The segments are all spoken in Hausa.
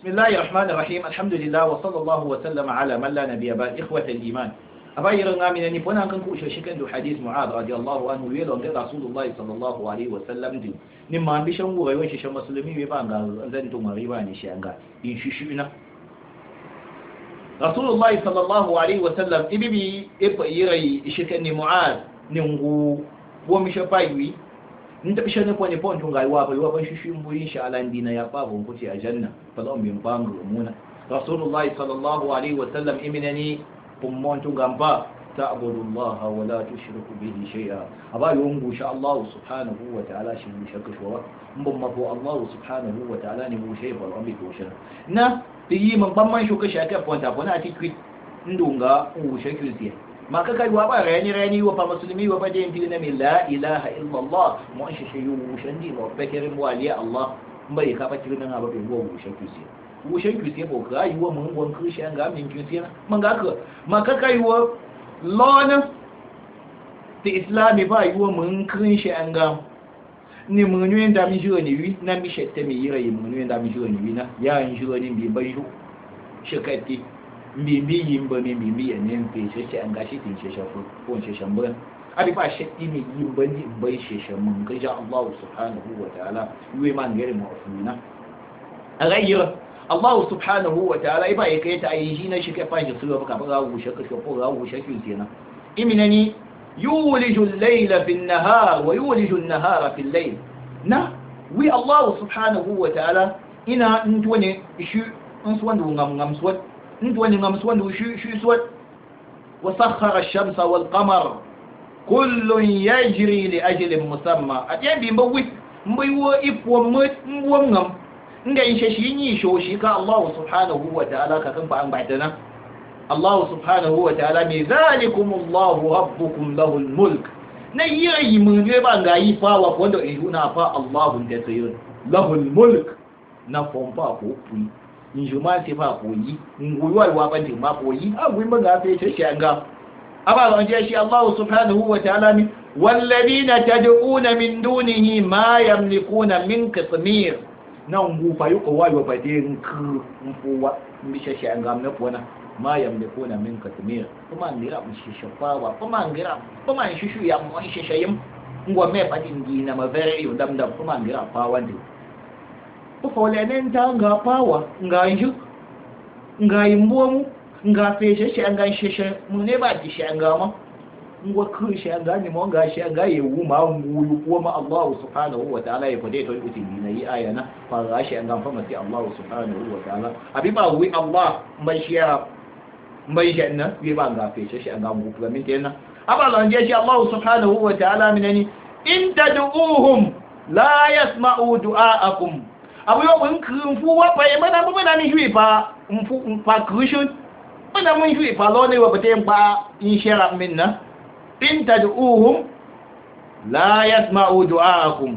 بسم الله الرحمن الرحيم الحمد لله وصلى الله وسلم على من لا نبي بعد إخوة الإيمان أباير غامنا نفونا كن كوشا شكن دو حديث معاذ رضي الله عنه ويلون دي رسول الله صلى الله عليه وسلم دي نما بشان غوي وشي شان مسلمي يبان زن تو مريبا ني شانغا إن ششونا رسول الله صلى الله عليه وسلم إبي إبا يري شكن معاذ نغو ومشا بايوي ntabisha ne kwenye ponto ngai wapo iwapo shishimbu insha Allah ndina ya pavo mkuti ya janna fadhom bimpango umuna rasulullah sallallahu alaihi wasallam iminani pummonto ngamba ta'budu Allah wa la tushriku bihi shay'a aba yungu sha Allah subhanahu wa ta'ala shi mu shirka shwa mbon mafo Allah subhanahu wa ta'ala ni mu shay bal ambi ko shirka na yi man ban man shuka shaka ponta bona ati kwit ndunga u shirka maka kai wa ba rani rani wa fa muslimi wa bade ndi na la ilaha illa allah mu an shi yu shandi wa bakir mu aliya allah bai ka fa tirin na ba bai go mu shan kusi mu shan kusi bo ka yi wa mun gon ku shan ga min kusi na man ga ka maka kai wa lona ti islami ba yi wa mun kun shan ga ni mun yi da mi jiwa ni wi na mi shette mi yira yi mun yi da mi jiwa ni wi na ya yin jiwa ni bi bai ju shakati mbibi yimba mi mbibi ya ne mpe sheshe an gashi tin sheshe ko ko sheshe mbon abi fa sheddi mi yimba ni bai sheshe mun ga ja Allah subhanahu wa ta'ala yuwe man gare mu afuna agayira Allah subhanahu wa ta'ala iba yake ta ayi shi na shi ka fashi su ba ka ba wu shaka shi ko ga wu shaki kenan iminani yuliju al-layla fi an-nahar wa yuliju an-nahara fi al-layl na wi Allah subhanahu wa ta'ala ina ntwane shi in su wanda ngam ngam swat ntwani ngam swandu shu shu swat وسخر الشمس والقمر كل يجري لأجل مسمى أتين بي مبوي مبوي إفو مت مبوم nga in shashi yi shoshi ka Allah subhanahu wa ta'ala ka kan fa'an ba'dana Allah subhanahu wa ta'ala me zalikum Allah rabbukum lahul mulk na yi mun ne ba ga yi fa wa wanda in juna fa Allah da sayyid lahul mulk na fompa ko pui njuma ti fa ko yi nguyuwa wa ban ti ma ko yi a gwi maga fe ce shi anga aba ran je shi Allah subhanahu wa ta'ala mi walladina tad'una min dunihi ma yamlikuna min qitmir nan gu fa yuko wa wa bade nku mfuwa mi she shi anga na pona ma yamlikuna min qitmir kuma ngira mu shi shafawa kuma ngira kuma shi shu ya mu shi shayim ngwa me fa dingi na mavere yo dam dam kuma ngira fa wande ufolenen ta nga pawa nga nju nga imbomu nga feshe shi nga sheshe mun ne ba di shi nga ma ngwa ku shi nga ni mo nga shi nga yewu ma ngulu ko ma Allah subhanahu wa ta'ala ya fade to uti ni yi aya na fa ga shi nga fa mati Allah subhanahu wa ta'ala abi ba wi Allah mai shi ya mai shi na wi ba nga feshe shi nga ngu ga min tena aba lan je shi Allah subhanahu wa ta'ala minani in tad'uhum la yasma'u du'aakum abu yau mun mfu wa pa e mana bu mana ni hui pa mfu pa crucial mana mun hui pa lo ne wa bate pa in shara minna in tad'uhum la yasma'u du'aakum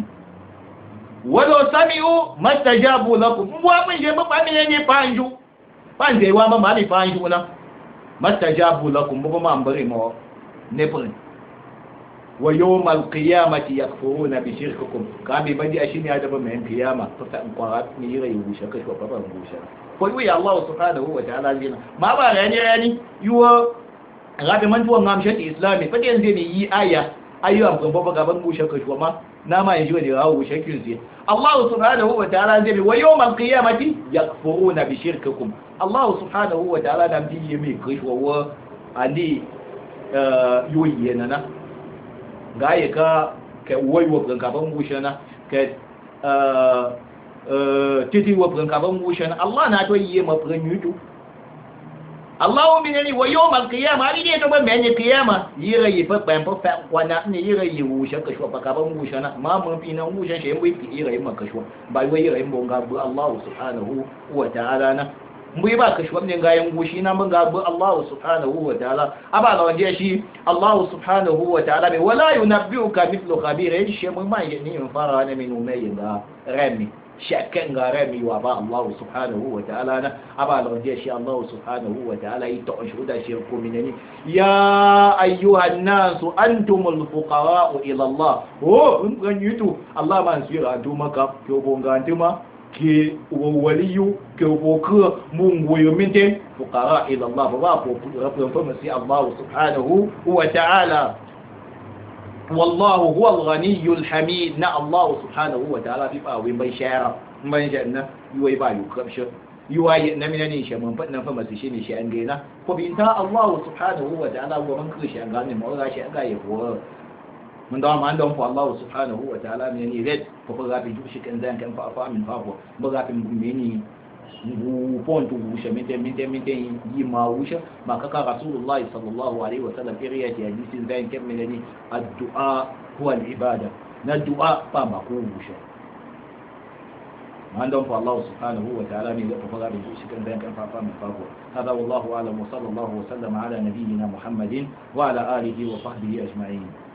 walau sami'u mastajabu lakum wa mun je ba mi ne panju panje wa ma mali panju na mastajabu lakum bu ma ambare mo ne pun wa yawmal qiyamati yakfuruna bi shirkikum kami badi ashini hada ba mai qiyama to ta in kwara ni yira yi busha kashi ba ba busha ko yi Allah subhanahu wa ta'ala zina ma ba rani rani yuwa rabi man tuwa ngam shati islami fa yanzu ne yi aya ayu am kan baba gaban busha kashi ma na ma yanzu ne rawu busha kin Allah subhanahu wa ta'ala zai wa yawmal qiyamati yakfuruna bi shirkikum Allah subhanahu wa ta'ala da bi yimi kashi wa ani yoyi na ga yi ka ka waiwa gaban bushana ka titi wa gaban bushana Allah na to yi mafirin yutu Allah wa minani wa yau mal kiyama ari ne to ban mai kiyama yira yi fa ban fa wana ne yira yi wusha ka shwa gaban bushana ma mun fi nan wusha shi yi yira yi maka shwa ba wai yira yi bonga bu Allah subhanahu wa ta'ala na mu yi ba ka shuwa ne gayan gushi na mun gabu Allah subhanahu wa ta'ala aba ga wanje shi Allah subhanahu wa ta'ala bai wala yunabbiuka mithlu khabir yaji shi mun ma yi ni fara ne min umay da rami shakkan ga rami wa ba Allah subhanahu wa ta'ala na aba ga wanje shi Allah subhanahu wa ta'ala yi ta shuda shi ko minani ya ayyuhan nas antumul fuqara ila Allah oh mun gan yutu Allah man sira antuma ka ko bonga antuma ke waliyu ke boka mun goyo minte fuqara ila Allah ba ko rafin fa masi Allah subhanahu wa ta'ala wallahu huwa al-ghaniyyu al-hamid na Allah subhanahu wa ta'ala fi ba wai bai shara man janna yuwai ba yukabsha yuwai na mina ne shi mun fadin fa masi shine shi an gaina ko bi ta Allah subhanahu wa ta'ala wa man kushi an gane mu ga shi an ga yabo mun da ma don fa Allah subhanahu wa ta'ala ne ne red ko ko ga bi shi kan zan kan fa fa min fa ko ba ga bin meni ngu pontu wusha mite mite mite yi ma wusha ma kaka rasulullahi sallallahu alaihi wa sallam iriya ti hadisin zan kan ne addu'a huwa al-ibada na du'a ba ma ko wusha man don fa Allah subhanahu wa ta'ala ne da fa ga bi shi kan zan kan fa fa min fa ko hada wallahu a'lam wa sallallahu wa sallama ala nabiyyina muhammadin wa ala alihi wa sahbihi ajma'in